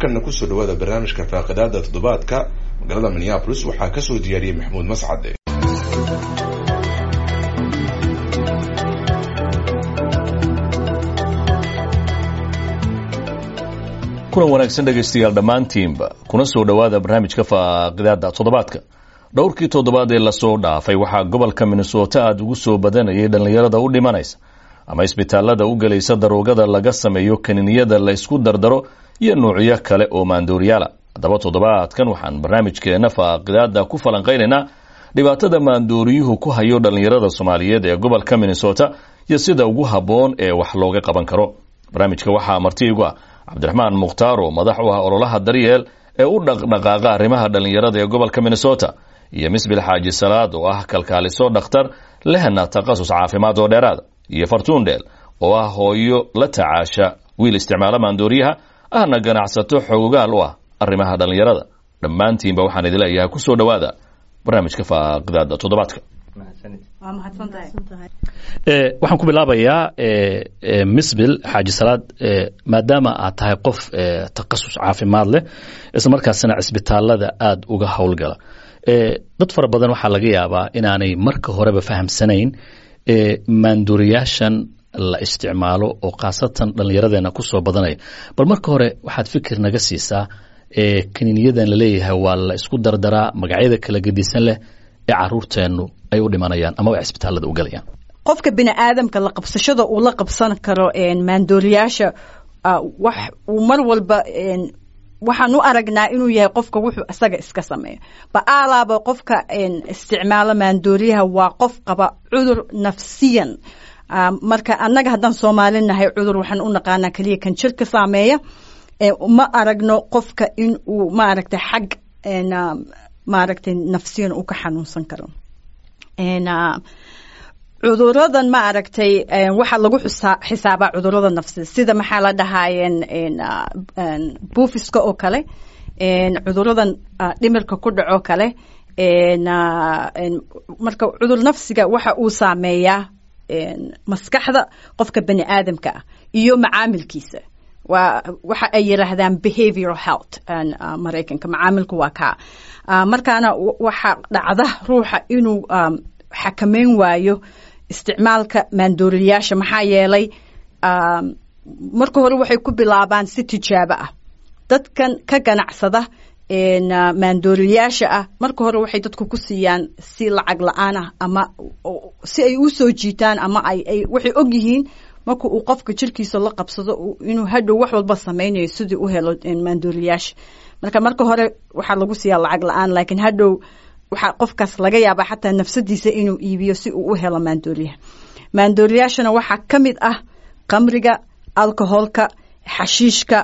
markanna kusoo dhawaada barnaamijka faaqidaada toddobaadka magaalada minneapolis waxaa kasoo diyaariyey maxamuud mascade kulan wanaagsan dhegaystayaal dhammaantiinba kuna soo dhowaada barnaamijka faaqidaada toddobaadka dhowrkii toddobaad ee lasoo dhaafay waxaa gobolka minnesota aada ugu soo badanayay dhallinyarada u dhimanaysa ama isbitaalada u gelaysa daroogada laga sameeyo kaniiniyada la ysku dardaro iyo nuucyo kale oo maandooriyaala haddaba toddobaadkan waxaan barnaamijkeena faaqidaada ku falanqaynaynaa dhibaatada maandooriyuhu ku hayo dhallinyarada soomaaliyeed ee gobolka minnesota iyo sida ugu habboon ee wax looga qaban karo barnaamijka waxaa marti igu ah cabdiraxmaan mukhtaar oo madax u ah ololaha daryeel ee u dhaqdhaqaaqa arrimaha dhallinyarada ee gobolka minnesota iyo misbil xaaji salaad oo ah kalkaaliso dhakhtar lehna takhasus caafimaad oo dheeraada iyo fartuundheel oo ah hooyo la tacaasha wiil isticmaala maandooriyaha ahna ganacsato xoogaal u ah arrimaha dhallinyarada dhammaantiinba waxaan idin leeyahay kusoo dhowaada barnaamijka faaqidaada toddobaadka waxaan ku bilaabayaa misbil xaaji salaad maadaama aad tahay qof takhasus caafimaad leh isla markaasna cisbitaalada aada uga howlgala dad fara badan waxaa laga yaabaa inaanay marka horeba fahamsanayn maanduuriyaashan la isticmaalo oo khaasatan dhallinyaradeena kusoo badanaya bal marka hore waxaad fikir naga siisaa kaniiniyadan laleeyahay waa la isku dardaraa magacyada kala gedisan leh ee caruurteennu ay u dhimanayaan ama ay cisbitaalada u galayaan qofka bini aadamka la qabsashada uu la qabsan karo maandooriyaasha wax uu mar walba waxaan u aragnaa inuu yahay qofka wuxuu isaga iska sameeyo ba'aalaaba qofka isticmaalo maandooriyaha waa qof qaba cudur nafsiyan marka annaga haddaan soomaali nahay cudur waxaan u naqaanaa keliya kan jirka saameeya ma aragno qofka in uu maaragtay xag maaragtay nafsiyan uu ka xanuunsan karo cuduradan ma aragtay waxaa lagu xisaabaa cudurada nafsida sida maxaa la dhahaayeen buufiska oo kale cuduradan dhimirka ku dhaco kale marka cudur nafsiga waxa uu saameeyaa maskaxda qofka bani aadamka ah iyo macaamilkiisa waa waxa ay yiraahdaan behavioral health maraykanka macaamilku waa kaa markaana waxaa dhacda ruuxa inuu xakameyn waayo isticmaalka maandooriyaasha maxaa yeelay marka hore waxay ku bilaabaan si tijaabo ah dadkan ka ganacsada maandooriyaasha ah marka hore waxay dadku ku siiyaan si lacag la-aan ah ama si ay u soo jiitaan ama ay waxay og yihiin marka uu qofka jirkiisa la qabsado inuu hadhow wax walba samaynayo sidii u helo maandooriyaasha marka marka hore waxaa lagu siiyaa lacag la-aan laakiin hadhow waxaa qofkaas laga yaabaa xataa nafsadiisa inuu iibiyo si uu u helo maandooriyaha maandooriyaashana waxaa ka mid ah qamriga alcoholka xashiishka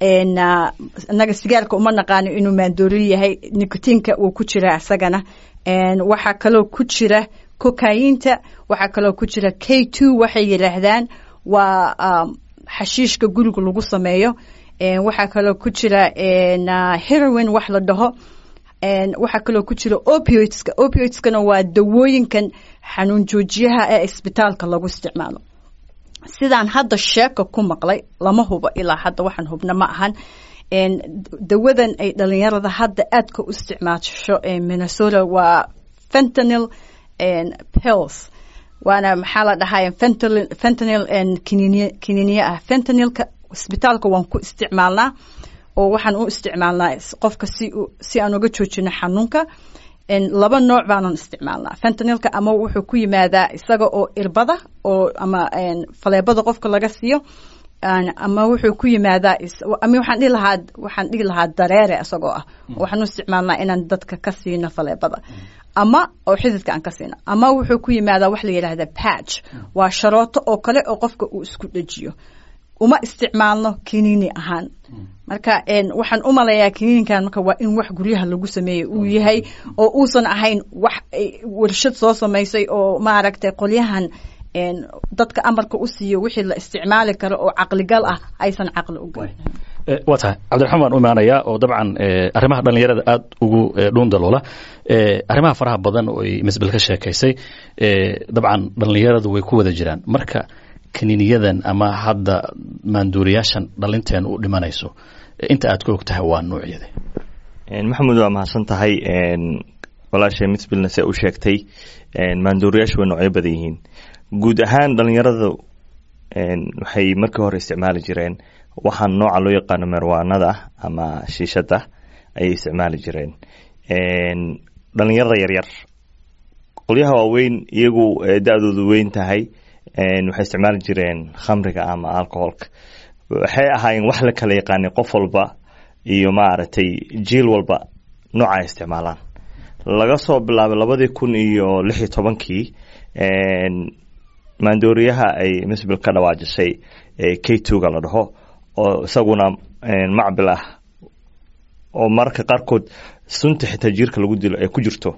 inaga sigaarka uma naqaano inuu maandooriyo yahay nicotiinka uu ku jira isagana waxaa kaloo ku jira kokayinta waxaa kaloo ku jira k two waxay yidhaahdaan waa xashiishka guriga lagu sameeyo waxaa kaloo ku jira heroin wax la dhaho waxaa kaloo ku jira opioidska opioidskana waa dawooyinkan xanuun joojiyaha ee isbitaalka lagu isticmaalo sidaan hadda sheeka ku maqlay lama hubo ilaa hadda waxaan hubna ma ahan dawadan ay dhalinyarada hadda aadka u isticmaasho minnesota waa fentanil pills waana maxaa la dhahay fentanil kiniiniye ah fentanilka isbitaalka waan ku isticmaalnaa oo waxaan u isticmaalnaa qofka si si aan uga joojino xanuunka laba nooc baanan isticmaalnaa fentanilka ama wuxuu ku yimaadaa isaga oo irbada oo ama faleebada qofka laga siiyo ama wuxuu ku yimaadaa ama waxaan dhihi lahaa waxaan dhihi lahaa dareere isagoo ah waxaan u isticmaalnaa inaan dadka ka siino faleebada ama oo xididka aan ka siino ama wuxuu ku yimaadaa wax la yidhaahda patch waa sharooto oo kale oo qofka uu isku dhejiyo uma isticmaalno kiniini ahaan marka waxaan u malayaa kiniininkan marka waa in wax guryaha lagu sameeyey uu yahay oo uusan ahayn wax warshad soo samaysay oo maaragtay qolyahan dadka amarka u siiyo wixii la isticmaali karo oo caqligal ah aysan caqli u gelin waa tahay cabdiraxmaan baan u imaanayaa oo dabcan arrimaha dhallinyarada aada ugu dhuundaloola arrimaha faraha badan oo ay misbel ka sheekaysay dabcan dhallinyaradu way ku wada jiraan marka kaniiniyadan ama hadda maanduuriyaashan dhalinteen u dhimanayso inta aad ka og tahay waa noocyada maxamed waa mahadsan tahay walaashay misbilna se u sheegtay maandooriyaashu way noocyo badan yihiin guud ahaan dhalinyaradu waxay markii hore isticmaali jireen waxaan nooca loo yaqaano merwaanada ama shiishada ayay isticmaali jireen dhalinyarada yaryar qolyaha waaweyn iyagu da-doodu weyn tahay waxay isticmaali jireen khamriga ama alcoholka waxay ahaayeen wax la kala yaqaanay qof walba iyo maaragtay jiil walba nooca ay isticmaalaan laga soo bilaabay labadii kun iyo lix iyo tobankii maandooriyaha ay misbil ka dhawaajisay k twoga la dhaho oo isaguna macbil ah oo mararka qaarkood sunta xitaa jiirka lagu dilo ay ku jirto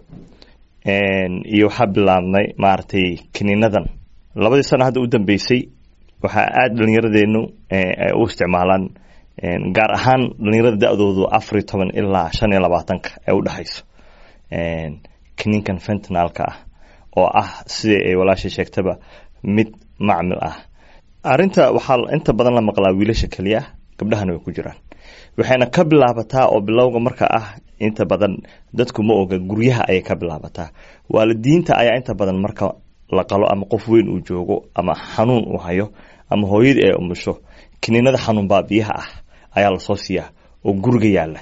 iyo waxaa bilaabnay maaragtay kiniinadan labadii sano hadda u dambeysay waxaa aada dhalinyaradeenu u isticmaalaan gaar ahaan dhalinyarada da-doodu afariyo toban ilaa shan iyo labaatanka ee u dhexayso kiniinkan fentinalka ah oo ah sidai ay walaashay sheegtaba mid macmil ah arinta waxaa inta badan la maqlaa wiilasha keliya gabdhahana way ku jiraan waxayna ka bilaabataa oo bilowga marka ah inta badan dadku ma oga guryaha ayay ka bilaabataa waalidiinta ayaa inta badan marka la qalo ama qof weyn uu joogo ama xanuun uu hayo ama hooyadii ay umusho kiniinada xanuun baabiyaha ah ayaa lasoo siiyaa oo guriga yaala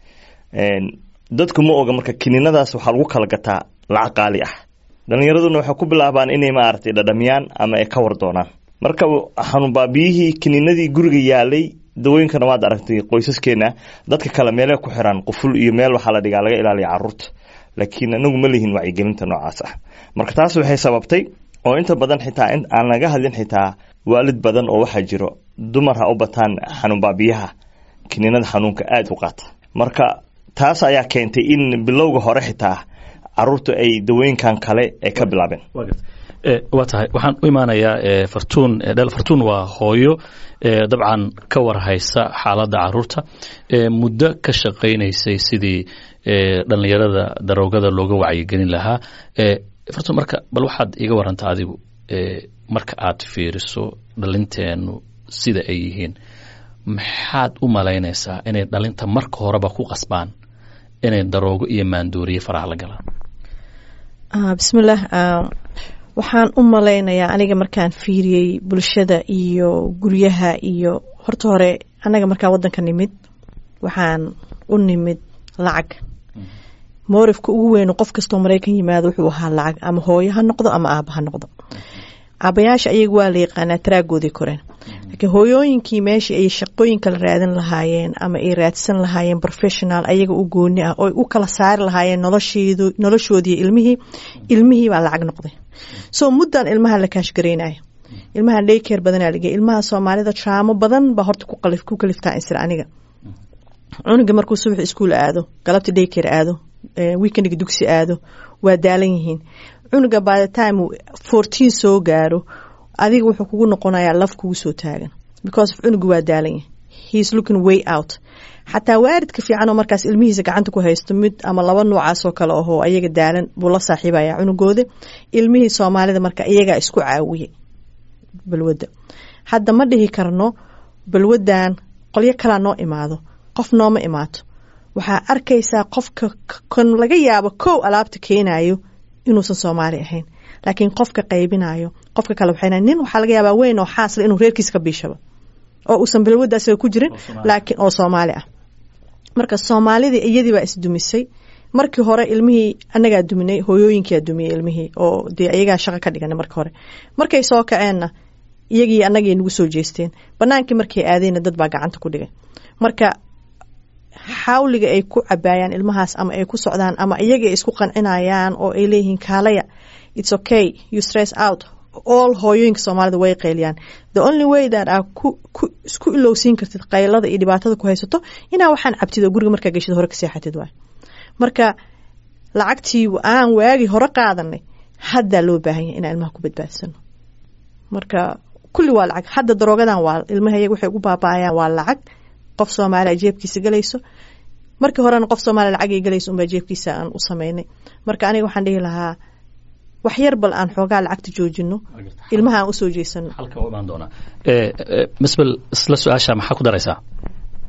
dadku ma oga marka kiniinadaas waxaa lagu kala gataa lacag qaali ah dhalinyaraduna waxay ku bilaabaan inay maaragtay dhadhamiyaan ama ay ka war doonaan marka xanuun baabiyihii kiniinadii guriga yaalay dawooyinkana waad aragtay qoysaskeena dadka kale meele ku xiraan quful iyo meel waxaa la dhigaa laga ilaaliya caruurta laakiin anagu ma lihin wacyigelinta noocaas ah marka taas waxay sababtay oo inta badan xitaa aan laga hadlin xitaa waalid badan oo waxaa jiro dumar ha u bataan xanuun baabiyaha kiniinada xanuunka aada u qaata marka taas ayaa keentay in bilowga hore xitaa caruurta ay dawooyinkan kale ay ka bilaabeen waa tahay waxaan u imaanayaa fartuun dhel fartuun waa hooyo dabcan ka warhaysa xaaladda caruurta muddo ka shaqaynaysay sidii dhalinyarada daroogada looga wacyigelin lahaa fartuun marka bal waxaad iga warantaa adigu marka aad fiiriso dhalinteenu sida ay yihiin maxaad u malaynaysaa inay dhalinta marka horeba ku qasbaan inay daroogo iyo maandooriye faraha la galaan bismillaah waxaan u malaynayaa aniga markaan fiiriyey bulshada iyo guryaha iyo horta hore anaga markaan wadanka nimid waxaan u nimid lacag moorifka ugu weyn qof kastoo maraykan yimaado wuxuu ahaa lacag ama hooyo ha noqdo ama aaba ha noqdo aabayaasha ayaga waa la yaqaanaa taraagoodii koreen laakiin hooyooyinkii meeshii ay shaqooyin kala raadin lahaayeen ama ay raadsan lahaayeen professional ayaga u gooni ah oo u kala saari lahaayeen noloshoodii ilmihii ilmihii baa lacag noqday so muddan ilmaha la kaashgaraynaya ilmaha dhaykeer badanaa lagey ilmaha soomaalida traamo badan baa horta ku kaliftaa insir aniga cunuga markuu subax iskuul aado galabta dhaykeer aado weekendiga dugsi aado waa daalan yihiin cunuga by the time fourteen soo gaaro adiga wuxuu kugu noqonayaa laf kugu soo taagan because of cunuga waa daalan yahay he is looking way out xataa waaridka fiican oo markaas ilmihiisa gacanta ku haysto mid ama laba noocaas oo kale ahoo ayaga daalan buu la saaxiibaya cunugooda ilmihii soomaalida marka iyagaa isku caawiyey balwadda hadda ma dhihi karno balwaddan qolyo kalaa noo imaado qof nooma imaato waxaa arkaysaa qofka kan laga yaabo kow alaabta keenayo inuusan soomaali ahayn laakiin qofka qaybinayo qofka kale waxay nin waxaa laga yaabaa weyn oo xaasla inuu reerkiisa ka biishaba oo uusan balwadda asaga ku jirin laakiin oo soomaali ah marka soomaalidii iyadii baa isdumisay markii hore ilmihii anagaa duminay hooyooyinkiaa dumiyey ilmihii oo dee ayagaa shaqa ka dhiganay marka hore markay soo kaceenna iyagii anagay nagu soo jeesteen banaankii markay aadeyna dad baa gacanta ku dhigay marka xawliga ay ku cabaayaan ilmahaas ama ay ku socdaan ama iyaga ay isku qancinayaan oo ay leeyihiin kaalaya its okay you stress out all hooyooyinka soomaalida way qayliyaan the only way that aa ku ku isku ilowsiin kartid qaylada iyo dhibaatada ku haysato inaa waxaan cabtid oo guriga markaa geshid hore ka seexatid waay marka lacagtii aan waagi hore qaadanay haddaa loo baahan yahay inaan ilmaha ku badbaadsano marka kulli waa lacag hadda daroogadan waa ilmaha iyaga waxay ugu baaba'ayaan waa lacag qof soomaaliya jeebkiisa galayso markii horena qof soomaaliya lacagay galayso unbaa jeebkiisa aan u sameynay marka aniga waxaan dhihi lahaa wax yar bal aan xoogaa lacagta joojino ilmaha aan usoo jeesano halka u imaan doonaa misbel isla su-aasha maxaa ku daraysaa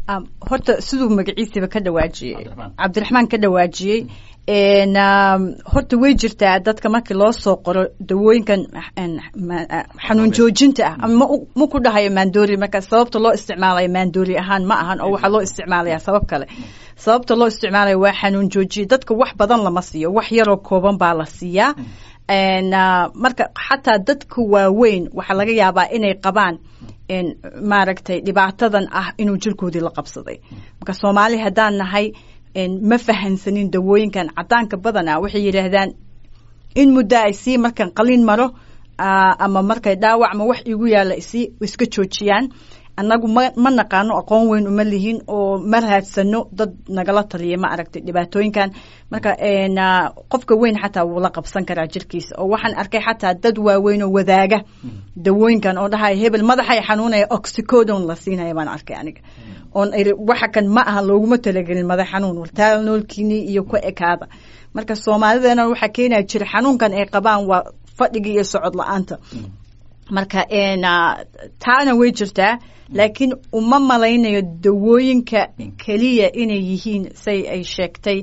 Um, horta siduu magaciisaba ka dhawaajiyey Cabdiraxmaan. cabdiraxmaan ka dhawaajiyey En, um, horta way jirtaa dadka markii loo soo qoro dawooyinkan en, ma- ah, xanuun joojinta ah ama ma u- ma ku dhahayo maandoori marka sababta loo isticmaalayo maandoori ahaan ma ahan oo waxaa loo isticmaalaya sabab kale sababta loo isticmaalayo waa xanuun joojiye dadka wax badan lama siiyo wax yaroo kooban baa la siiyaa En, ah, marka xataa dadka waaweyn waxaa laga yaabaa inay qabaan en, maaragtay dhibaatadan ah inuu jirkoodii la qabsaday marka soomaali haddaan nahay en, ma fahansanin dawooyinkan cadaanka badana waxay yidhaahdaan in muddo ay sii markan qalin maro ah, ama markay dhaawac ma wax igu yaalla isii iska joojiyaan annagu ma ma naqaano aqoon weyn uma lihin oo ma raadsano dad nagala taliya ma aragtay dhibaatooyinkan marka en, ah, qofka weyn xataa wuu la qabsan karaa jirkiisa oo waxaan arkay xataa dad waaweyn oo wadaaga dawooyinkan oo dhahaya hebel madaxay xanuunaya oxycodon la siinaya baan arkay aniga oon iri waxa kan ma aha looguma talagelin madax xanuun wartaal noolkiini iyo ku ekaada marka soomaalideena waxaa keenaya jira xanuunkan ay qabaan waa fadhiga iyo socod la-aanta marka en, ah, taana way jirtaa laakiin uma malaynayo dawooyinka keliya inay yihiin say ay sheegtay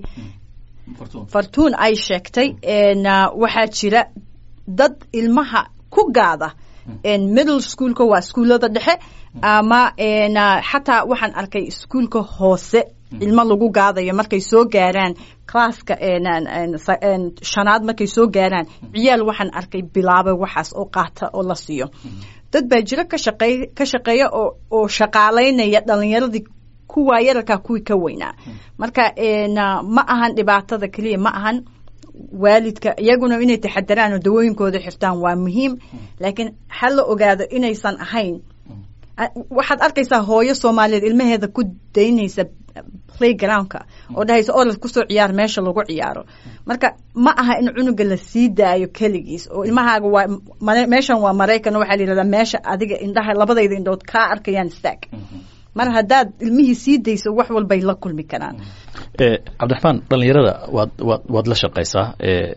fartuun ay sheegtay en, ah, waxaa jira dad ilmaha ku gaada en, middle schoolka waa iskuullada dhexe ama en, ah, xataa waxaan arkay iskuulka hoose ilmo lagu gaadayo markay soo gaaraan classka en, en, en, sa- en, shanaad markay soo gaaraan ciyaal waxaan arkay bilaabay waxaas oo qaata oo la siiyo dad baa jiro ka shaqey ka shaqeeya oo oo shaqaalaynaya dhalinyaradii kuwa yararkaa kuwii ka weynaa marka en, ah, ma ahan dhibaatada keliya ma ahan waalidka iyaguna inay taxadaraan oo dawooyinkooda xirtaan waa muhiim laakiin ha la ogaado inaysan ahayn a- waxaad arkaysaa hooyo soomaaliyeed ilmaheeda ku daynaysa playgroundka oo dhahaysa orad kusoo ciyaar meesha lagu ciyaaro marka ma aha in cunuga la sii daayo keligiis oo ilmahaaga waa mare- meeshan waa maraykan waxaa la yidhahdaa meesha adiga indhaha labadayda indhood kaa arkayaan staag mar haddaad ilmihii sii dayso wax walbay la kulmi karaan Eh, cabdiraxmaan dhallinyarada waad waad waad la shaqaysaa eh,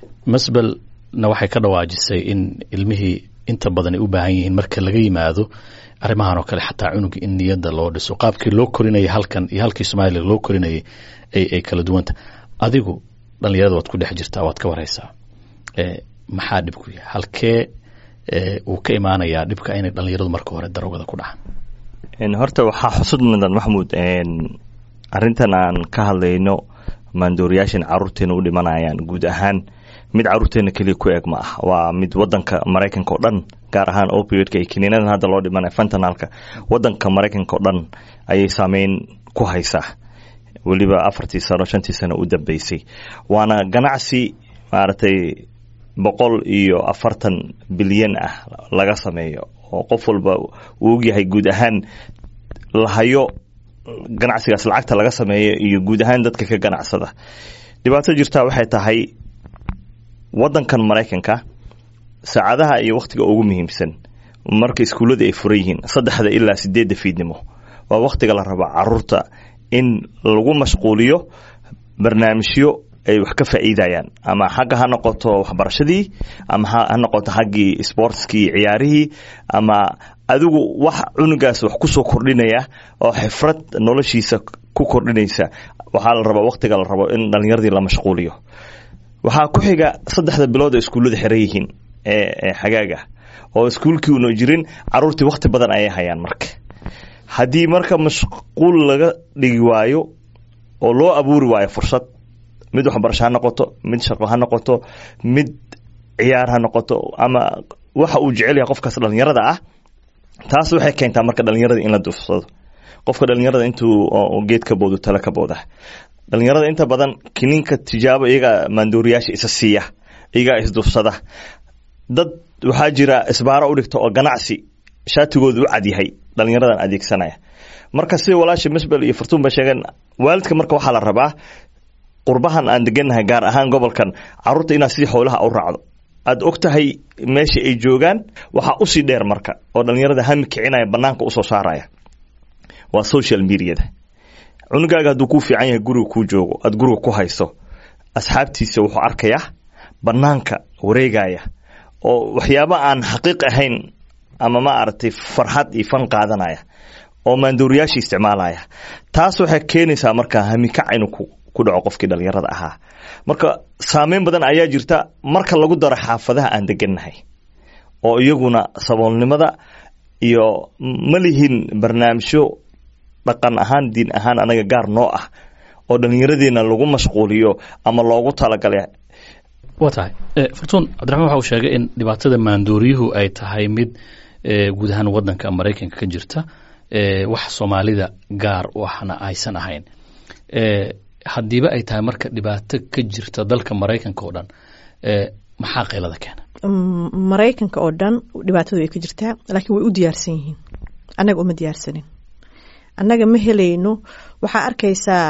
masbelna waxay ka dhawaajisay in ilmihii inta badan ay u baahan yihiin marka laga yimaado arrimahan oo kale xataa cunuga in niyadda loo dhiso qaabkii loo korinayay halkan iyo halkii soomaaliya loo korinayay ay ay kala duwanta adigu dhallinyarada waad ku dhex jirtaa waad ka waraysaa eh, maxaa dhibku yahay halkee eh, uu ka imaanayaa dhibka inay dhallinyaradu marka hore darogada ku dhacaan En, horta waxaa xusud mudan maxamuud en, arrintan aan ka hadlayno maandooriyaashan caruurteena u dhimanayaan guud ahaan mid caruurteena keliya ku eg ma ah waa mid wadanka maraykanka oo dhan gaar ahaan opioidka iyo kiniinadan hadda loo dhimanaya fentanalka wadanka maraykanka oo dhan ayay saameyn ku haysaa weliba afartii sano shantii sano u dambeysay waana ganacsi maaragtay boqol iyo afartan bilyan ah laga sameeyo oo qof walba uu ogyahay guud ahaan lahayo ganacsigaas lacagta laga sameeyo iyo guud ahaan dadka ka ganacsada dhibaato jirtaa waxay tahay wadankan maraykanka saacadaha iyo wakhtiga ugu muhiimsan marka iskuullada ay furan yihiin saddexda ilaa sideedda fiidnimo waa wakhtiga la raba caruurta in lagu mashquuliyo barnaamijyo ay wax ka faa'iidayaan ama xagga ha noqoto waxbarashadii ama ha ha noqoto xaggii sportskii ciyaarihii ama adigu wax cunugaas wax kusoo kordhinaya oo xifrad noloshiisa ku kordhinaysa waxaa la rabaa wakhtiga la rabo in dhallinyaradii la mashquuliyo waxaa ku xiga saddexda bilood ee iskuullada xiran yihiin ee ee xagaaga oo iskuulkii una jirin caruurtii wakhti badan ayay hayaan marka haddii marka mashquul laga dhigi waayo oo loo abuuri waayo fursad mid waxbarasho ha noqoto mid shaqo ha noqoto mid ciyaar ha noqoto ama waxa uu jecel yahay qofkaas dhallinyarada ah taas waxay keentaa marka dhallinyarada in la duufsado qofka dhallinyarada intuu oo geed ka boodo tale ka booda dhallinyarada inta badan kiniinka tijaabo iyagaa maandooriyaasha isa siiya iyagaa isduufsada dad waxaa jira isbaaro u dhigta oo ganacsi shaatigooda u cadyahay dhallinyaradan adeegsanaya marka sida walaasha misbel iyo furtuun ba sheegeen waalidka marka waxaa la rabaa qurbahan aan degannahay gaar ahaan gobolkan caruurta inaad sidii xoolaha u raacdo aad og tahay meesha ay joogaan waxaa usii dheer marka oo dhallinyarada hami kicinaya banaanka usoo saaraya waa social mediada cunugaaga hadduu kuu fiican yahay guriga kuu joogo aad guriga ku hayso asxaabtiisa wuxuu arkayaa banaanka wareegaya oo waxyaabo aan xaqiiq ahayn ama ma aragtay farxad iyo fan qaadanaya oo maandooriyaashii isticmaalaya taas waxay keenaysaa markaa hamikac inuu ku dhaco qofkii dhallinyarada ahaa marka saameyn badan ayaa jirta marka lagu daro xaafadaha aan degannahay oo iyaguna saboolnimada iyo ma lihin barnaamijyo dhaqan ahaan diin ahaan anaga gaar noo ah oo dhallinyaradeena lagu mashquuliyo ama loogu talagalay waa tahay fartuun cabdiraxmaan waxa uu sheegay in dhibaatada maandooriyuhu ay tahay mid guud ahaan wadanka maraykanka ka jirta wax soomaalida gaar u ahna aysan ahayn haddiiba ay tahay marka dhibaato ka jirta dalka maraykanka oo dhan maxaa qaylada keena maraykanka oo dhan dhibaatadu way ka jirtaa laakiin way u diyaarsan yihiin annaga uma diyaarsanin annaga ma helayno waxaa arkaysaa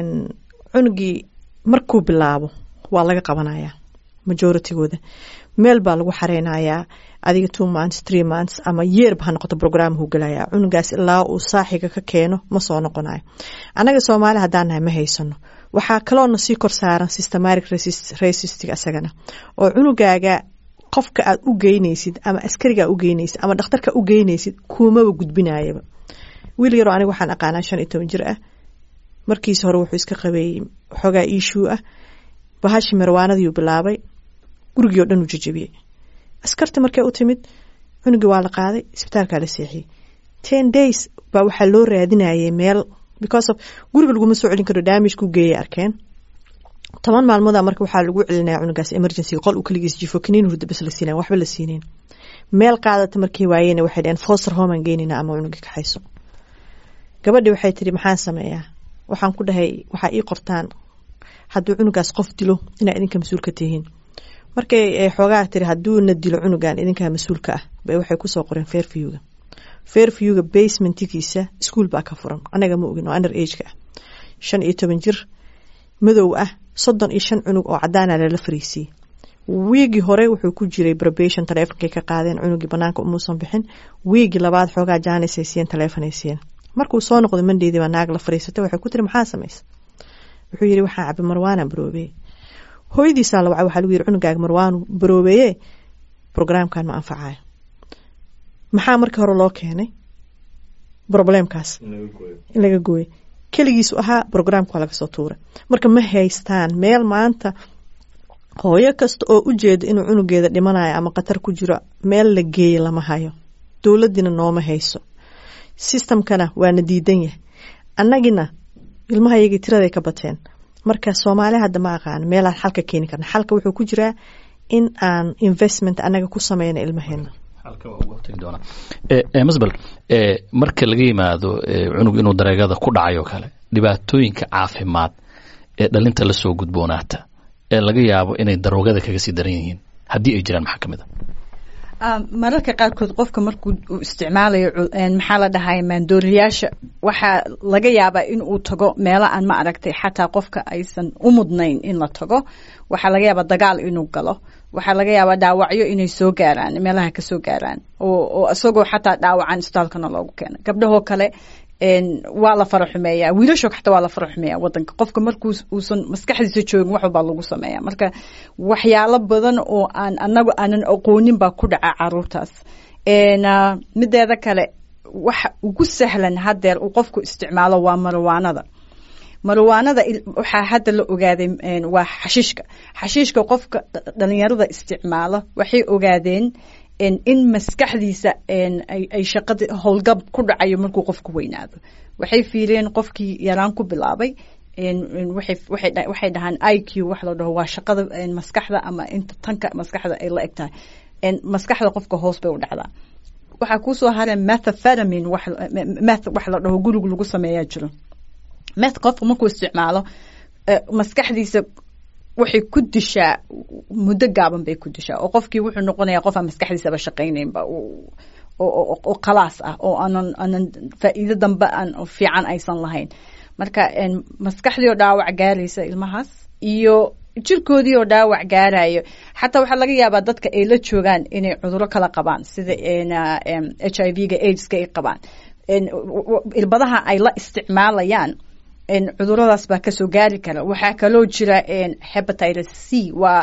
cunugii markuu bilaabo waa laga qabanayaa majoritygooda meel baa lagu xareynayaa adiga two months three months ama yeerba ha noqoto programhu gelaya cunugaas ilaa uu saaxiga ka keeno ma soo noqonayo annaga soomaali haddaan nahay ma haysano waxaa kaloona sii kor saaran systematic racistig asagana oo cunugaaga qofka aad u geynaysid ama askarigaa u geynaysid ama dhakhtarka u geynaysid kuumaba gudbinayaba wiil yaroo aniga waxaan aqaanaa shan iyo toban jir ah markiis hore wuxuu iska qabeeyey xoogaa iishuu ah bahashi marwaanadiiu bilaabay gurigii o dhan uu jajabiyey askarta markay u timid cunugii waa la qaaday isbitaalkaa la seexiyey ten days baa waxaa loo raadinayay meel because of guriga laguma soo celin karo damagku geeyay arkeen toban maalmooda marka waxaa lagu celinaya cunugaas emergency qol uu kaligiis jifo kaniin hurda bas la siinayn waxba la siinayn meel qaadata markii waayeyna waxay dhaheen foster homean geynayna ama cunugii kaxayso gabadhi waxay tiri maxaan sameeyaa waxaan ku dhahay waxaa ii qortaan hadduu cunugaas qof dilo inaa idinka mas-uul ka tihiin markay xoogaa tiri hadduuna dilo cunugan idinkaa mas-uulka ah bay waxay kusoo qoreen fairviewga fairviewga basementigiisa iskuol baa ka furan anaga ma ogin oo under ageka ah shan iyo toban jir madow ah soddon iyo shan cunug oo cadaana lala fariisiyey wiigii hore wuxuu ku jiray probation taleefonkay ka qaadeen cunugii banaanka umuusan bixin wiigii labaad xoogaa jaanisay siiyeen taleefonay siiyeen markuu soo noqday mandheydii baa naag la fariisatay waxay ku tiri maxaa samaysa wuxuu yidhi waxaa cabi marwaana baroobeeye hooyadiisaa la wacay waxaa lagu yidhi cunugaaga marwaanu baroobeeye programkan ma anfacayo maxaa markii hore loo keenay problemkaas in laga gooyo keligiisu ahaa programka waa laga soo tuuray marka ma haystaan meel maanta hooyo kasta oo u jeeda inuu cunugeeda dhimanayo ama khatar ku jiro meel la geeye lama hayo dowladdiina nooma hayso systemkana waana diidan yahay annagina ilmaha yagii tiraday ka bateen marka soomaali hadda ma aqaan meelaan xalka keeni karna xalka wuxuu ku jiraa in aan investment annaga ku sameyno ilmaheena masbel marka laga yimaado cunug inuu dareegada ku dhacayo kale dhibaatooyinka caafimaad ee dhalinta lasoo gudboonaata ee laga yaabo inay daroogada kaga sii daran yihiin haddii ay jiraan maxaa ka mid a mararka qaarkood qofka markuu isticmaalayo maxaa la dhahay maandooriyaasha waxaa laga yaabaa in uu tago meelo aan ma aragtay xataa qofka aysan u mudnayn in la tago waxaa laga yaabaa dagaal inuu galo waxaa laga yaabaa dhaawacyo inay soo gaaraan meelaha ka soo gaaraan oo isagoo xataa dhaawacan isbitaalkana loogu keena gabdhahoo kale waa la fara xumeeyaa wiilashoo xataa waa la fara xumeeyaa wadanka qofka markuu uusan maskaxdiisa joogin wax walbaa lagu sameeya marka waxyaalo badan oo aan anagu aanan aqoonin baa ku dhaca caruurtaas mideeda kale waxa ugu sahlan hadeer uu qofku isticmaalo waa marwaanada marwaanada waxaa hadda la ogaaday waa xashiishka xashiishka qofka dhalinyarada isticmaalo waxay ogaadeen in maskaxdiisa ay shaqada howlgab ku dhacayo markuu qofku weynaado waxay fiireen qofkii yaraan ku bilaabay waxay dhahaan i q wax la dhaho waa shaqada maskaxda ama inta tanka maskaxda ay la eg tahay maskaxda qofka hoos bay u dhacdaa waxaa kuusoo hareen methaphetamin meth wax la dhaho guriga lagu sameeyaa jiro meth qofka markuu isticmaalo maskaxdiisa waxay ku dishaa muddo gaaban bay ku dishaa oo qofkii wuxuu noqonayaa qof aan maskaxdiisaba shaqaynaynba oo khalaas ah oo aanan aanan faa'iido dambe aan fiican aysan lahayn marka maskaxdii oo dhaawac gaaraysa ilmahaas iyo jirkoodii oo dhaawac gaarayo xataa waxaa laga yaabaa dadka ay la joogaan inay cuduro kala qabaan sida h i v ga aids-ka ay qabaan irbadaha ay la isticmaalayaan cuduradaas baa kasoo gaari kara waxaa kaloo jira hepatitis c waa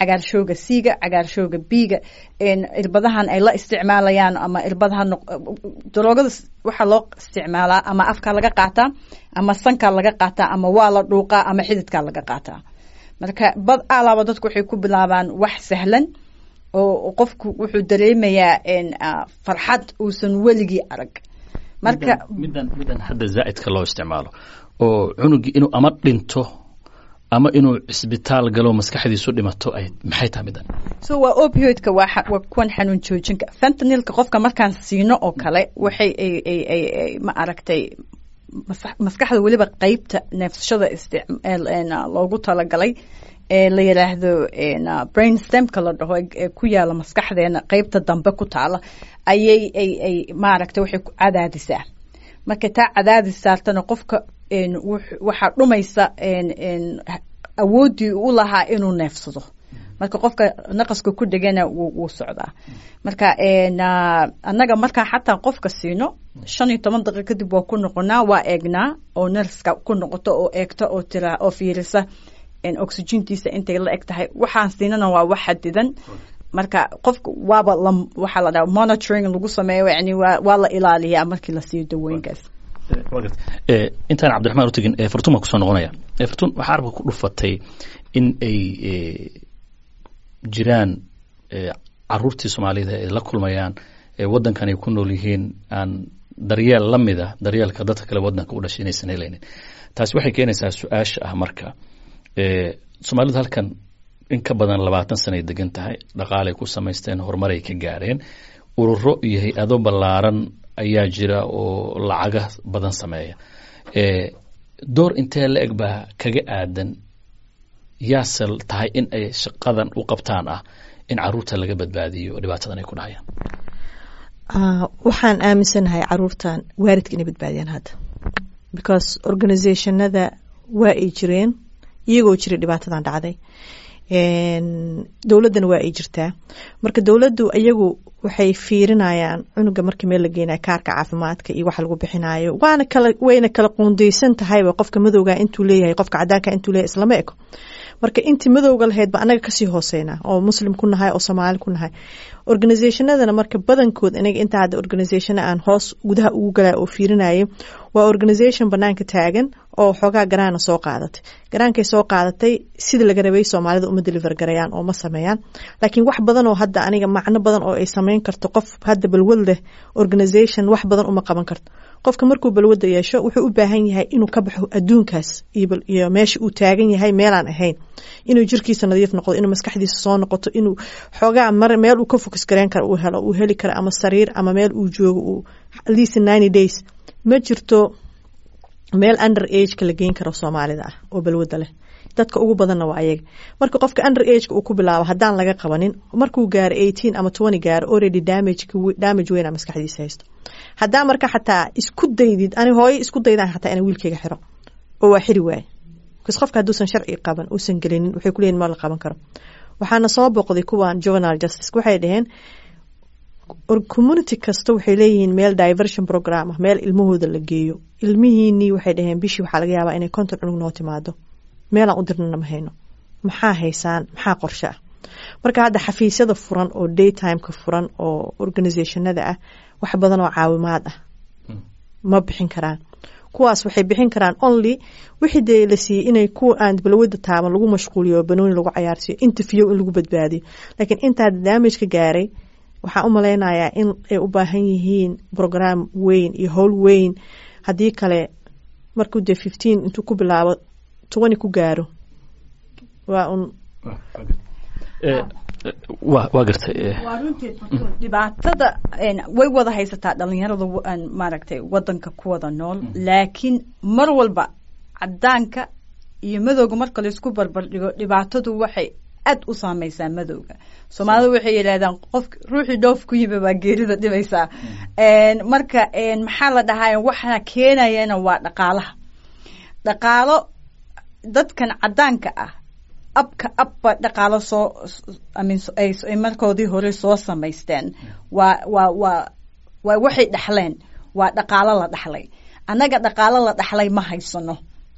cagaarshooga c-ga cagaarshooga b-ga irbadahan ay la isticmaalayaan ama irbadaha daroogada waxaa loo isticmaalaa ama afkaa laga qaataa ama sankaa laga qaataa ama waa la dhuuqaa ama xididkaa laga qaataa marka bad alaaba dadku waxay ku bilaabaan wax sahlan oo qofku wuxuu dareemayaa farxad uusan weligii arag marka middan middan hadda zaa'idka loo isticmaalo oo cunugii inuu ama dhinto ama inuu cisbitaal galo maskaxdiisu dhimato ay maxay tahay middan so waa opioidka waa waa kuwan xanuun joojinka fentanilka qofka markaan siino oo kale waxay ay ay ay ay ma aragtay maskaxda weliba qeybta neefsashada loogu talagalay ee la yidhaahdo brain stemka la dhaho ee ku yaala maskaxdeena qeybta dambe ku taala ayay ay ay maaragtay waxay ku cadaadisaa marka taa cadaadis saartana qofka waxaa dhumaysa awooddii u lahaa inuu neefsado marka qofka naqaska ku dhegana wuu socdaa marka annaga markaa xataa qofka siino shan iyo toban daqiiq kadib waa ku noqonaa waa eegnaa oo nerska ku noqoto oo eegta oo tira oo fiirisa oxygentiisa intay la eg tahay waxaan siinana waa wax xadidan marka qofka waaba waxaa la dhaha monitoring lagu sameeyo yani waa waa la ilaaliyaa markii la siiyo dawooyinkaas intaan cabdiraxmaan utegin fartun baan kusoo noqonaya fartun waxaa arabka ku dhufatay in ay jiraan caruurtii soomaalida ay la kulmayaan waddankan ay ku nool yihiin aan daryeel la mida daryeelka dadka kale waddanka u dhashay inaysan helaynin taasi waxay keenaysaa su-aasha ah marka soomaalidu halkan in ka badan labaatan sana ay degan tahay dhaqaalay ku samaysteen horumaray ka gaareen ururo iyo hay-ado ballaaran ayaa jira oo lacaga badan sameeya door intee la eg baa kaga aadan yaase tahay in ay shaqadan u qabtaan ah in caruurta laga badbaadiyo dhibaatadan ay ku dhahayaan waxaan aaminsanahay caruurtan waalidka inay badbaadiyaan hadda because organizationada waa ay jireen iyagoo jiray dhibaatadan dhacday dowladdana waa ay jirtaa marka dowladdu iyagu waxay fiirinayaan cunuga markii meel la geenayo kaarka caafimaadka iyo waxa lagu bixinayo waana kala wayna kala quundeysan tahayba qofka madowga intuu leeyahay qofka cadaanka intuu leeyahay islama eko marka intii madowga lahayd ba anaga kasii hooseynaa oo muslim ku nahay oo soomaali ku nahay organizationadana marka badankood anaga intaa hadda organization aan hoos gudaha ugu galay oo fiirinayo waa organization banaanka taagan oo xoogaa garaana soo qaadatay garaankay soo qaadatay sida laga rabay soomaalida uma deliver garayaan oo ma sameeyaan laakiin wax badan oo hadda aniga macno badan oo ay sameyn karto qof hadda balwad leh organization wax badan uma qaban karto qofka markuu balwada yeesho wuxuu u baahan yahay inuu ka baxo adduunkaas iyo meesha uu taagan yahay meelaan ahayn inuu jirkiisa nadiif noqdo inuu maskaxdiisa soo noqoto inuu xoogaa mar meel uu ka focus gareyn karo uu helo uu heli karo ama sariir ama meel uu joogo uu at least ninety days ma jirto meel under ageka la geyn karo soomaalida ah oo balwada leh dadka ugu badanna waa ayaga marka qofka under ageka uu ku bilaabo haddaan laga qabanin markuu gaaro eighteen ama twenty gaaro already damage damage weyna maskaxdiisa haysto haddaa marka xataa isku daydid ani hooyo isku daydaan xataa ina wiilkayga xiro oo waa xiri waaye bcause qofka hadduusan sharci qaban uusan gelinin waxay kuleeyihin ma la qaban karo waxaana soo boqday kuwan juvenal justice waxay dhaheen community kasta waxay leeyihiin meel diversion program ah meel ilmahooda la geeyo ilmihiinii waxay dhaheen bishii waxaa laga yaabaa inay konton cunug noo timaado meelaan u dirnana ma hayno maxaa haysaan maxaa qorshe ah marka hadda xafiisyada furan oo daytimeka furan oo organizationada ah wax badan oo caawimaad ah ma bixin karaan kuwaas waxay bixin karaan only wixii dee la siiyey inay kuwa aan balwada taaban lagu mashquuliyo banooni lagu cayaarsiiyo interview in lagu badbaadiyo laakiin intaa damage ka gaaray waxaan u malaynayaa in ay u baahan yihiin program weyn iyo howl weyn haddii kale markuu dee fifteen intuu ku bilaabo twenty ku gaaro waa un wa waa gartay waa runteed dhibaatada way wada haysataa dhalinyarada maaragtay wadanka ku wada nool laakiin mar walba cadaanka iyo madowga marka laysku barbar dhigo dhibaatadu waxay aad u saameysaa madowga soomaalida waxay yidhahdaan qof ruuxii dhoof ku yimi baa geerida dhibaysaa marka maxaa la dhahaa waxa keenayana waa dhaqaalaha dhaqaalo dadkan cadaanka ah abka abba dhaqaalo soo ay markoodii hore soo samaysteen waa waa waa waa waxay dhexleen waa dhaqaalo la dhexlay annaga dhaqaalo la dhexlay ma haysano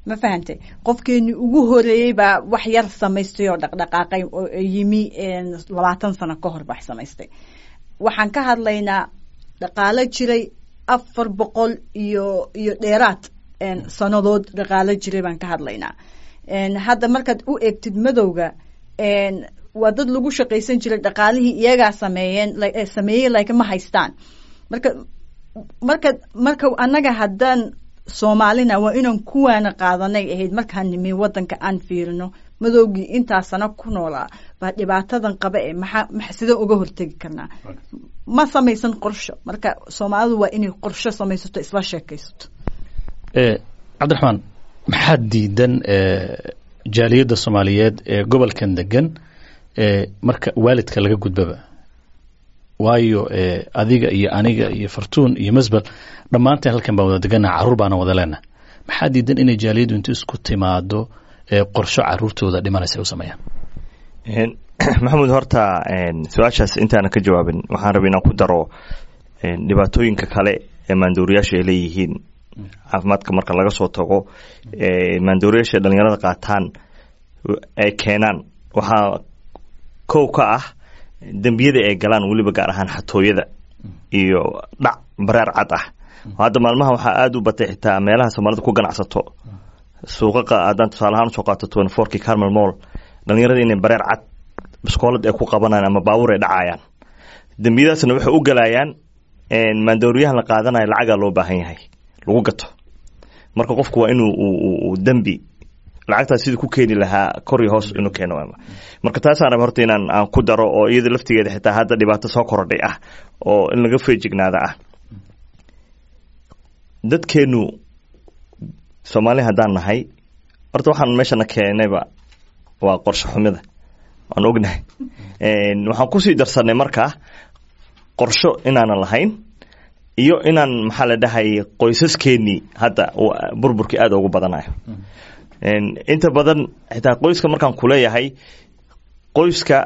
ma fahantay qofkeeni ugu horeeyey baa wax yar samaystay oo dhaqdhaqaaqay oo yimi labaatan sano ka hor wax samaystay waxaan ka hadlaynaa dhaqaalo jiray afar boqol iyo iyo dheeraad sanadood dhaqaalo jiray baan ka hadlaynaa hadda markaad u eegtid madowga waa dad lagu shaqaysan jiray dhaqaalihii iyagaa sameeyeen sameeyey like ma haystaan marka marka marka annaga haddaan soomaalina waa inaan kuwaana qaadanay ahayd markaan nimi wadanka aan fiirino madowgii intaa sano ku noolaa baa dhibaatadan qaba ee maxaa sidee uga hortegi karnaa ma samaysan qorsho marka soomaalidu waa inay qorsho samaysato isla sheekaysato cabdiraxmaan maxaa diidan jaaliyadda soomaaliyeed ee gobolkan degan marka waalidka laga gudbaba waayo adiga iyo aniga iyo fartuun iyo masbel dhammaanteen halkan baan wada degannaha carruur baana wada leenaha maxaa diidan inay jaaliyaddu intu isku timaado qorsho caruurtooda dhimanaysa u sameeyaan maxamuud horta su-aashaas intaana ka jawaabin waxaan rabay inaan ku daro dhibaatooyinka kale ee maandooriyaasha ay leeyihiin caafimaadka marka laga soo tago maandooriyaasha dhalinyarada qaataan ay keenaan waxaa kow ka ah dembiyada ay galaan weliba gaar ahaan xatooyada iyo dhac bareer cad ah hadda maalmaha waxaa aada u batay xitaa meelaha soomaalida ku ganacsato suuqaqa haddaan tusaale ahaan usoo qaato twenty fourkii carmel mall dhalinyarada inay bareer cad biskoolad ay ku qabanayaan ama baabuur ay dhacayaan dembiyadaasna waxay u galayaan maandooriyahan la qaadanayo lacagaa loo baahan yahay lagu gato marka qofku waa inuu dembi lacagtaas sidii ku keeni lahaa kor iyo hoos inuu keeno marka taasaan raba horta inaan aan ku daro oo iyada laftigeeda xitaa hadda dhibaato soo korodhay ah oo in laga feejignaada ah dadkeenu soomaali haddaan nahay horta waxaan meeshana keenayba waa qorsho xumida waan ognahay waxaan kusii darsanay markaa qorsho inaanan lahayn iyo inaan maxaa la dhahay qoysaskeenii hadda burburkii aada ugu badanayo inta badan xitaa qoyska markaan kuleeyahay qoyska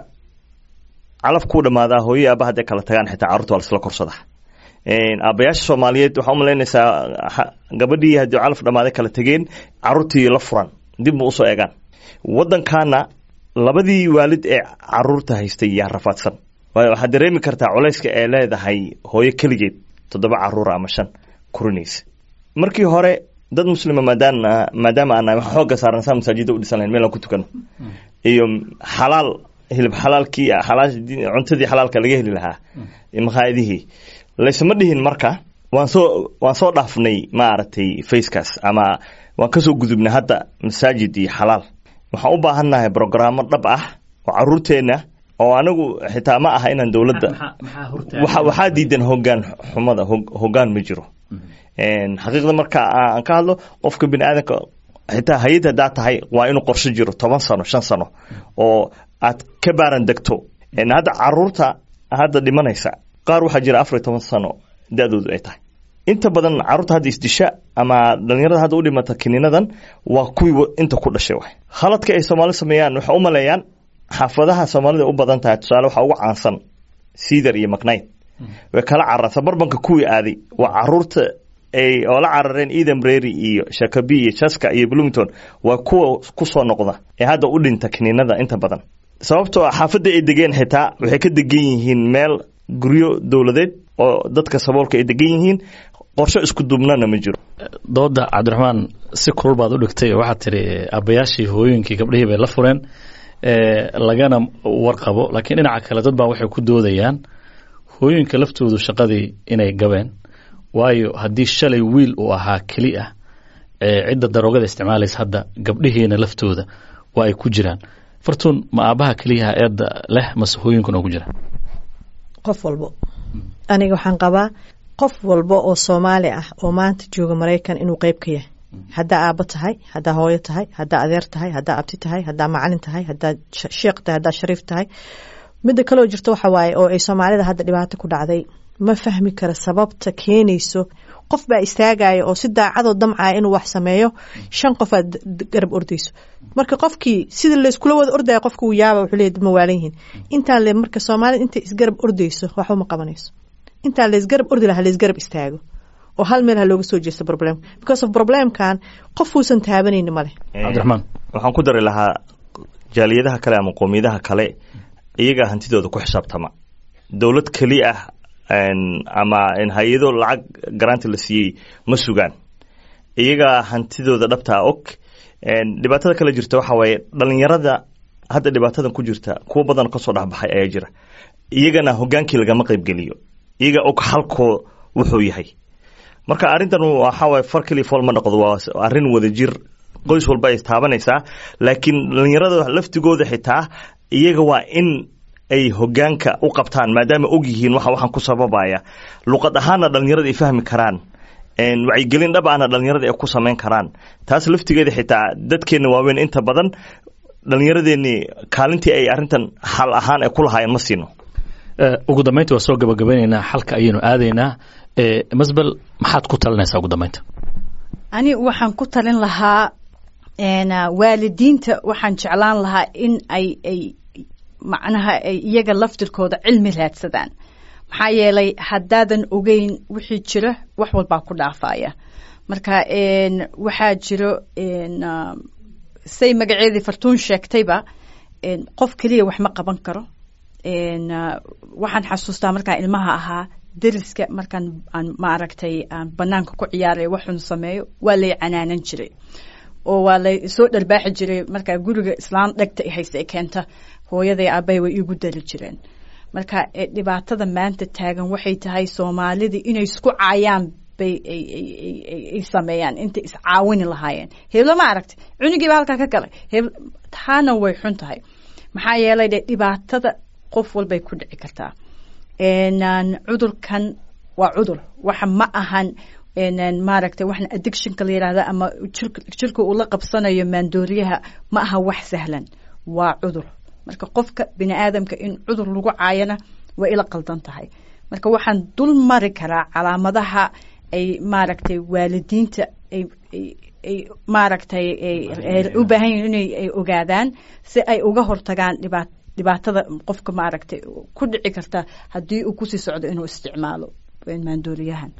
calaf kuu dhamaadaa hooyo aaba hadday kala tagaan xitaa carruurta waa lasla korsada aabayaasha soomaaliyeed waxaa umalaynaysaa gabadhii haddii calaf dhammaaday kala tegeen carruurtii la furan dib ma usoo eegaan waddankaana labadii waalid ee caruurta haystay yaa rafaadsan waayo waxaad dareemi kartaa culayska ee leedahay hooyo keligeed toddoba caruura ama shan kurinaysa markii hore dad muslima maadaan maadaama aan nahay waxaan xoogga saaran saa masaajida u dhisan lahayn meel aan ku tukano iyo xalaal hilib xalaalkii xalaal cuntadii xalaalka laga heli lahaa makhaayadihii laysma dhihin marka waan soo waan soo dhaafnay maaragtay facekaas ama waan kasoo gudubnay hadda masaajid iyo xalaal waxaan u baahannahay brogrammo dhab ah oo caruurteenna oo anigu xitaa ma aha inaan dowladda waxaa diidan hogaan xumada hogaan ma jiro xaqiiqda marka aan ka hadlo qofka bini aadamka xitaa hay-ad haddaa tahay waa inuu qorsho jiro toban sano shan sano oo aad ka baaran degto hadda caruurta hadda dhimanaysa qaar waxaa jira afar iyo toban sano da-doodu ay tahay inta badan caruurta hadda isdisha ama dhalinyarada hadda u dhimata kiniinadan waa kuwii inta ku dhashay waay khaladka ay soomaali sameeyaan waxay u maleeyaan xaafadaha soomaalida u badan tahay tusaale waxaa ugu caansan cedar iyo macnayd way kala cararsa barbanka kuwii aaday waa caruurta ay oo la carareen eden brary iyo shakabi iyo jaska iyo bloomington waa kuwa kusoo noqda ee hadda u dhinta kiniinada inta badan sababtoo ah xaafadda ay degeen xitaa waxay ka degan yihiin meel guryo dowladeed oo dadka saboolka ay degan yihiin qorsho isku dubnana ma jiro dooda cabdiraxmaan si kulul baad u dhigtay waxaad tiri aabbayaashii hooyooyinkii gabdhihii bay la fureen lagana warqabo laakiin dhinaca kale dad baa waxay ku doodayaan hooyooyinka laftoodu shaqadii inay gabeen waayo haddii shalay wiil uu ahaa keli ah cidda daroogada isticmaalaysa hadda gabdhihiina laftooda waa ay ku jiraan fartuun ma aabbaha keliyaha eedda leh mase hooyinkuna ugu jiraan qof walbo aniga waxaan qabaa qof walba oo soomaali ah oo maanta jooga maraykan inuu qeyb ka yahay haddaa aabbo tahay haddaa hooyo tahay haddaa adeer tahay haddaa abti tahay haddaa macalin tahay haddaa sheekh tahay haddaa shariif tahay midda kaloo jirta waxa waaye oo ay soomaalida hadda dhibaato ku dhacday ma fahmi kara sababta keenayso qof baa istaagaya oo si daacadoo damcaya inuu wax sameeyo shan qof aad garab ordayso marka qofkii sida layskula wada ordaya qofka uu yaaba wuxuu leeyahy ma waalan yihiin intaan le marka soomaalida intay isgarab ordayso waxba ma qabanayso intaan laysgarab ordi lahaa laysgarab istaago oo hal meel ha looga soo jeesta problemka because of problemkan qof uusan taabanayni male cabdiraxmaan waxaan ku dari lahaa jaaliyadaha kale ama qoomiyadaha kale iyagaa hantidooda ku xisaabtama dowlad keli ah ama hay-ado lacag garaanti la siiyey ma sugaan iyagaa hantidooda dhabtaa og dhibaatada kale jirta waxa waaye dhalinyarada hadda dhibaatadan ku jirta kuwo badan kasoo dhexbaxay ayaa jira iyagana hogaankii lagama qaybgeliyo iyaga og halkoo wuxuu yahay marka arrintan waxaawaye far keliya fool ma noqdo waa arrin wadajir qoys walba ay taabanaysaa laakiin dhalinyarada laftigooda xitaa iyaga waa in ay hogaanka u qabtaan maadaama og yihiin waxa waxaan ku sababaya luqad ahaanna dhalinyarada ay fahmi karaan wacyigelin dhab ahna dhalinyarada ay ku samayn karaan taas laftigeeda xitaa dadkeenna waaweyn inta badan dhalinyaradeenii kaalintii ay arrintan xal ahaan ay ku lahaayeen ma siino ugu dambeynta waa soo gabagabaynaynaa xalka ayaynu aadaynaa masbel maxaad ku talinaysaa ugu dambeynta ani waxaan ku talin lahaa waalidiinta waxaan jeclaan lahaa in ay ay macnaha ay iyaga laftirkooda cilmi raadsadaan maxaa yeelay haddaadan ogeyn wixii jira wax walbaa ku dhaafaya marka waxaa jiro say magaceedii fartuun sheegtayba qof keliya wax ma qaban karo waxaan xasuustaa markaan ilmaha ahaa deriska markaan aan maaragtay aan banaanka ku ciyaaray waxun sameeyo waa lay canaanan jiray oo waa lay soo dharbaaxi jiray markaa guriga islaan dhegta hayse ay keenta hooyaday aabbahay way iigu dari jireen marka dhibaatada maanta taagan waxay tahay soomaalida inay isku caayaan bay ay sameeyaan intay iscaawini lahaayeen heblo ma aragtay cunigiiba halkaa ka galay heb taana way xun tahay maxaa yeelay de dhibaatada qof walbay ku dhici kartaa cudurkan waa cudur waxa ma ahan maaragtay waxna addictionka la yihahda ama jirka uu la qabsanayo maandooriyaha ma aha wax sahlan waa cudur marka qofka bini aadamka in cudur lagu caayana waa ila qaldan tahay marka waxaan dul mari karaa calaamadaha ay maaragtay waalidiinta ay ay maaragtay u baahan yihin inay ay ogaadaan si ay uga hortagaan dhibaat dhibaatada qofka maaragtay ku dhici karta haddii uu kusii socdo inuu isticmaalo maandooriyahan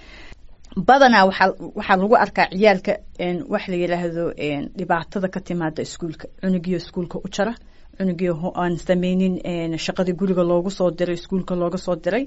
badanaa waxaa waxaa lagu arkaa ciyaalka wax la yidhaahdo dhibaatada ka timaada iskuulka cunugiyo iskuulka u jara cunugii aan sameynin shaqadii guriga loogu soo diray iskuulka looga soo diray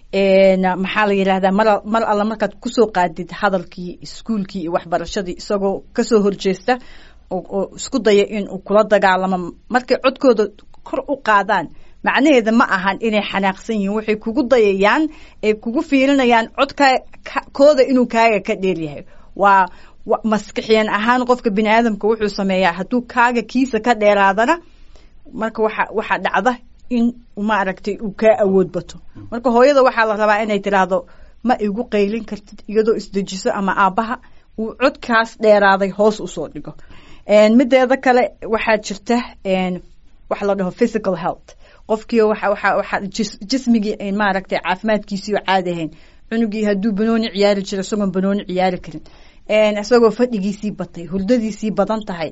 maxaa la yidhahdaa mar mar alla markaad kusoo qaadid hadalkii iskuulkii iyo waxbarashadii isagoo kasoo horjeesta oo isku daya inuu kula dagaalamo markay codkooda kor u qaadaan macnaheeda ma ahan inay xanaaqsan yihiin waxay kugu dayayaan ay kugu fiirinayaan codka kooda inuu kaaga ka dheeryahay waa maskixiyan ahaan qofka bini aadamka wuxuu sameeyaa hadduu kaaga kiisa ka dheeraadana marka waxa waxaa dhacda in maaragtay uu kaa awood bato marka hooyada waxaa la rabaa inay tiraahdo ma igu qaylin kartid iyadoo isdejiso ama aabbaha uu codkaas dheeraaday hoos usoo dhigo mideeda kale waxaa jirta waxa la dhaho physical health qofkii waxa waxa waxa jismigii maaragtay caafimaadkiisii oo caadi ahayn cunugii hadduu banooni ciyaari jiro isagoon banooni ciyaari karin isagoo fadhigiisii batay hurdadiisii badan tahay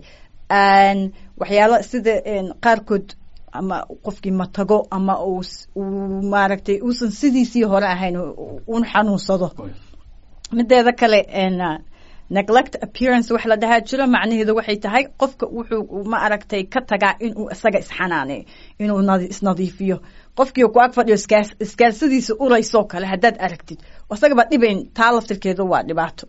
waxyaalo sida qaarkood ama qofkii matago ama uu maaragtay uusan sidiisii hore ahayn un xanuunsado mideeda kale neglect appearance wax la dhahaa jiro macnaheedu waxay tahay qofka wuxuu ma aragtay ka tagaa inuu isaga isxanaaneeyo inuu isnadiifiyo qofkii ku ag fadhiyo iskaalsadiisa uraysoo kale haddaad aragtid isagaba dhibayn taa laftirkeedu waa dhibaato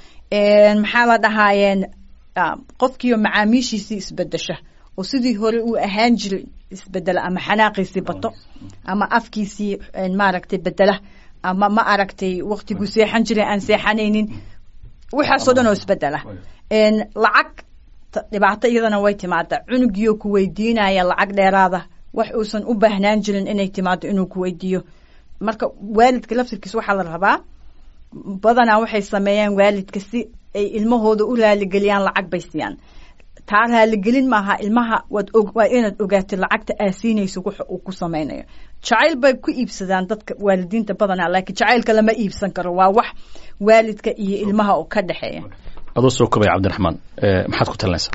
maxaa la dhahaayeen qofkiioo macaamiishiisii isbedesha oo sidii hore uu ahaan jiray isbedela ama xanaaqiisii bato ama afkiisii maaragtay bedela ama ma aragtay waktiguu seexan jiray aan seexanaynin waxaasoo dhan oo isbedela lacag dhibaato iyadana way timaada cunugiyo ku weydiinaya lacag dheeraada wax uusan u baahnaan jirin inay timaado inuu ku weydiiyo marka waalidka laftirkiisa waxaa la rabaa badanaa waxay sameeyaan waalidka si ay ilmahooda u raaligeliyaan lacag bay siiyaan taa raaligelin maaha ilmaha waad waa inaad ogaatid lacagta aa siinayso waxa uu ku samaynayo jacayl bay ku iibsadaan dadka waalidiinta badanaa laakiin jacaylka lama iibsan karo waa wax waalidka iyo ilmaha oo ka dhexeeya adoo soo kobaya cabdiraxmaan maxaad ku talinaysaa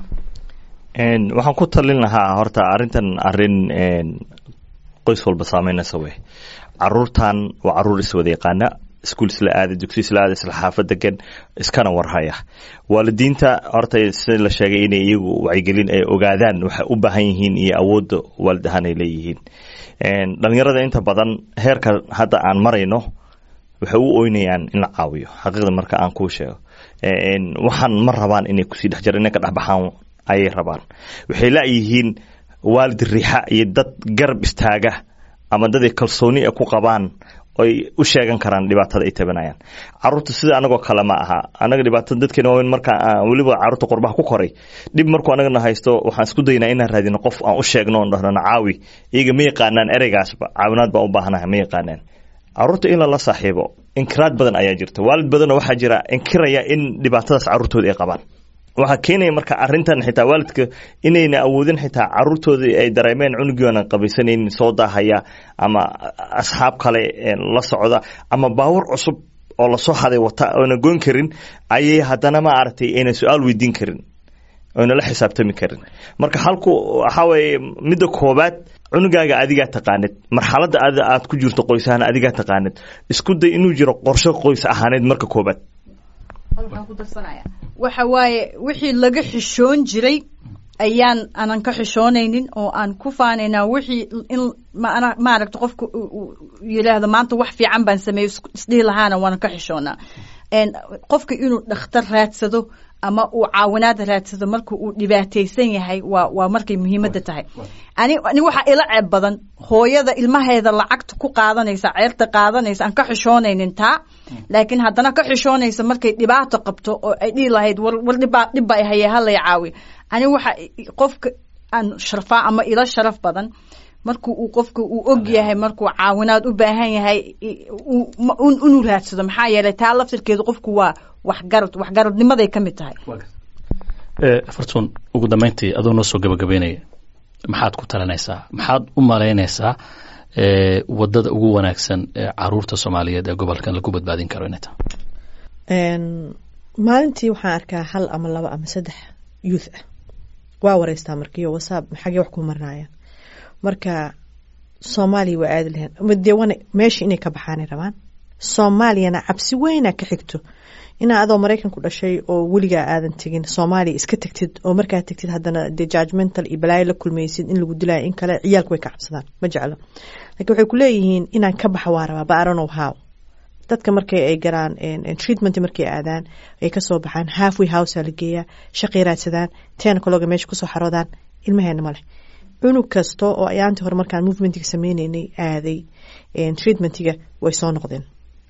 waxaan ku talin lahaa horta arrintan arrin qoys walba saameynaysa wey caruurtan waa caruur iswada yaqaana iskuul isla aada dugsi isla aada isla xaafad degan iskana warhaya waalidiinta horta sida la sheegay inay iyagu wacyigelin ay ogaadaan waxay u baahan yihiin iyo awoodda waalid ahaan ay leeyihiin dhalinyarada inta badan heerka hadda aan marayno waxay u oynayaan in la caawiyo xaqiiqda marka aan kuu sheego waxaan ma rabaan inay kusii dhex jira inay ka dhex baxaan ayay rabaan waxay laayihiin waalid riixa iyo dad garab istaaga ama dad ay kalsooni ay ku qabaan oy u sheegan karaan dhibaatada ay tabanayaan caruurta sida anagoo kale ma aha anaga dhibaatada dadkeena waaweyn marka weliba caruurta qurbaha ku koray dhib markuu anagana haysto waxaan isku daynaa inaan raadino qof aan u sheegno on dhahnana caawi iyaga ma yaqaanaan ereygaasba caawinaad baan u baahanaha ma yaqaanaan caruurta in lala saaxiibo inkiraad badan ayaa jirta waalid badanoo waxaa jira inkiraya in dhibaatadaas caruurtooda ay qabaan waxaa keenaya marka arintan xitaa waalidka inayna awoodin xitaa caruurtooda ay dareemeen cunugiona qabaysanaynin soo daahaya ama asxaab kale la socda ama baawar cusub oo lasoo haday wata oona goyn karin ayay haddana ma aragtay ayna su-aal weydiin karin oyna la xisaabtami karin marka halku waxaa weeye midda koobaad cunugaaga adigaa taqaanid marxaladda aad ku jirto qoys ahaan adigaa taqaanid isku day inuu jiro qorsho qoys ahaaneed marka koobaad waxa waaye wixii laga xishoon jiray ayaan anan ka xishoonaynin oo aan ku faanaynaa wixii in maaragta qofka yidhaahdo maanta wax fiican baan sameeyo isdhihi lahaana waanan ka xishoonaa qofka inuu dhakhtar raadsado ama uu caawinaad raadsado marka uu dhibaataysan yahay waa waa markay muhiimadda tahay ani ani waxaa ila ceeb badan hooyada ilmaheeda lacagta ku qaadanaysa ceerta qaadanaysa aan ka xishoonaynin taa laakiin haddana ka xishoonaysa markay dhibaato qabto oo ay dhihi lahayd war war dhibaa dhibba ay hayee halay caawiyo ani waxa qofka aan sharfaa ama ila sharaf badan marku uu qofka uu og yahay markuu caawinaad u baahan yahay inuu raadsado maxaa yeelay taa laftirkeedu qofku waa waxgarad waxgaradnimaday ka mid tahay fartuun ugu dambeyntii adoo noo soo gabagabeynaya maxaad ku talinaysaa maxaad u malaynaysaa wadada ugu wanaagsan ee caruurta soomaaliyeed ee gobolkan lagu badbaadin karo inay tahay maalintii waxaan arkaa hal ama laba ama saddex youth ah waa wareystaa markiiyo whatsapp xagee wax ku marinayaan marka soomaaliya waa aadi lahayn dee wana meesha inay ka baxaanay rabaan soomaaliyana cabsi weyna ka xigto inaa adoo maraykanku dhashay oo weligaa aadan tegin soomaaliya iska tegtid oo markaa tegtid haddana dee judgmental iyo balaayo la kulmaysid in lagu dilaayo in kale ciyaalku way ka cabsadaan ma jeclo lakiin waxay ku leeyihiin inaan ka baxa waa rabaa baaronow how dadka markay ay garaan treatment markay aadaan ay kasoo baxaan halfway housea la geeyaa shaqay raadsadaan tenacologa meesha kusoo xaroodaan ilmaheena maleh cunug kasta oo ayaantii hore markaan movementiga sameyneynay aaday treatmentiga way soo noqdeen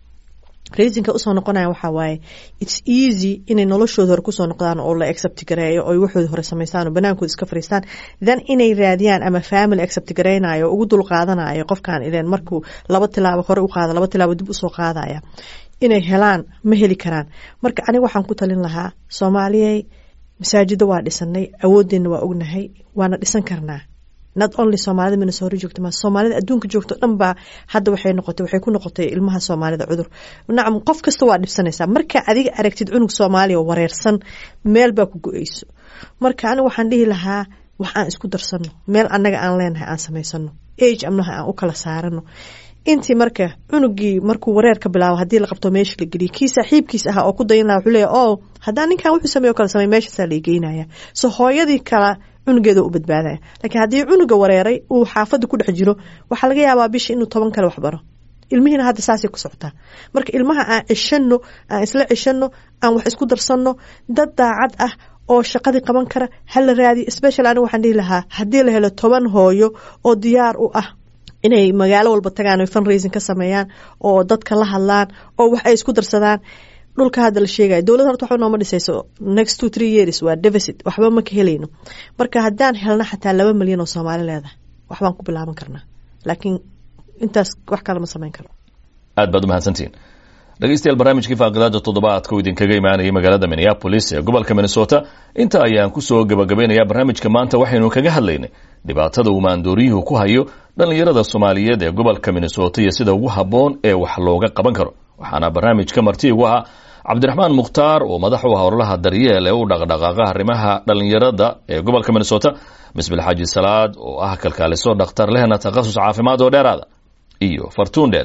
reasonka usoo noqonaya waxaa waaye its easy inay noloshooda hore kusoo noqdaan oo la accept gareeyo oo waxooda hore samaystaan oo banaankooda iska fariistaan then inay raadiyaan ama family accept gareynayo ugu dul qaadanayo qofkan ileen markuu laba tilaabo hore u qaada laba tilaabo dib usoo qaadaya inay helaan ma heli karaan marka aniga waxaan ku talin lahaa soomaaliyey masaajida waa dhisanay awoodeenna waa ognahay waana dhisan karnaa not only soomaalida minnesota joogta ma soomaalida adduunka joogto dhan baa hadda waxay noqotay waxay ku noqotay ilmaha soomaalida cudur nacam qof kasta waa dhibsanaysaa marka adiga aragtid cunug soomaaliya oo wareersan meel baa ku go-eyso marka aniga waxaan dhihi lahaa wax aan isku darsano meel annaga aan leenahay aan samaysano age amnaha aan u kala saarano intii marka cunugii markuu wareer ka bilaabo haddii la qabto meesha la geliya kii saaxiibkiis ahaa oo ku dayan laha wuxuu leeya o haddaan ninkan wuxuu sameey o kale samey meeshaasaa la geynaya so hooyadii kala cunugeeda u badbaadaya laakiin haddii cunuga wareeray uu xaafadda ku dhex jiro waxaa laga yaabaa bisha inuu toban kale waxbaro ilmihiina hadda saasay ku socotaa marka ilmaha aan cishano aan isla cishano aan wax isku darsanno dad daacad ah oo shaqadii qaban kara hala raadiyo special aniga waxaan dhihi lahaa haddii la helo toban hooyo oo diyaar u ah inay magaalo walba tagaan oy fundraising ka sameeyaan oo dadka la hadlaan oo wax ay isku darsadaan dhulka hadda la sheegaya dowlad horta waxba nooma dhisayso next two three years waa deficit waxba ma ka helayno marka haddaan helno xataa laba milyan oo soomaali leedahay waxbaan ku bilaaban karnaa laakiin intaas wax kale ma samayn karno aad baad umahadsantihiin dhegeystayaal barnaamijkii faaqidaada toddobaadka oo idinkaga imaanayay magaalada minneapolis ee gobolka minnesota inta ayaan kusoo gabagabaynayaa barnaamijka maanta waxaynu kaga hadlaynay dhibaatada uu maandooriyuhu ku hayo dhallinyarada soomaaliyeed ee gobolka minnesota iyo sida ugu habboon ee wax looga qaban karo waxaana barnaamijka marti igu ahaa cabdiraxmaan mukhtaar oo madax u ah ololaha daryeel ee u dhaqdhaqaaqa arrimaha dhallinyarada ee gobolka minnesota misbil xaaji salaad oo ah kalkaaliso dhakhtar lehna takhasus caafimaad oo dheeraada iyo fartuundheel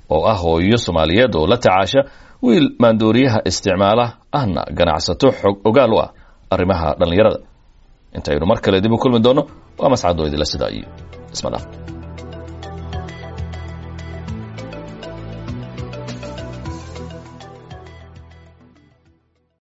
oo ah hooyo soomaaliyeed oo la tacaasha wiil maandooriyaha isticmaala ahna ganacsato xog ogaal u ah arrimaha dhallinyarada intaynu mar kale dib u kulmi doonno waa mascadoo idila sidaa iyo isma dhaaf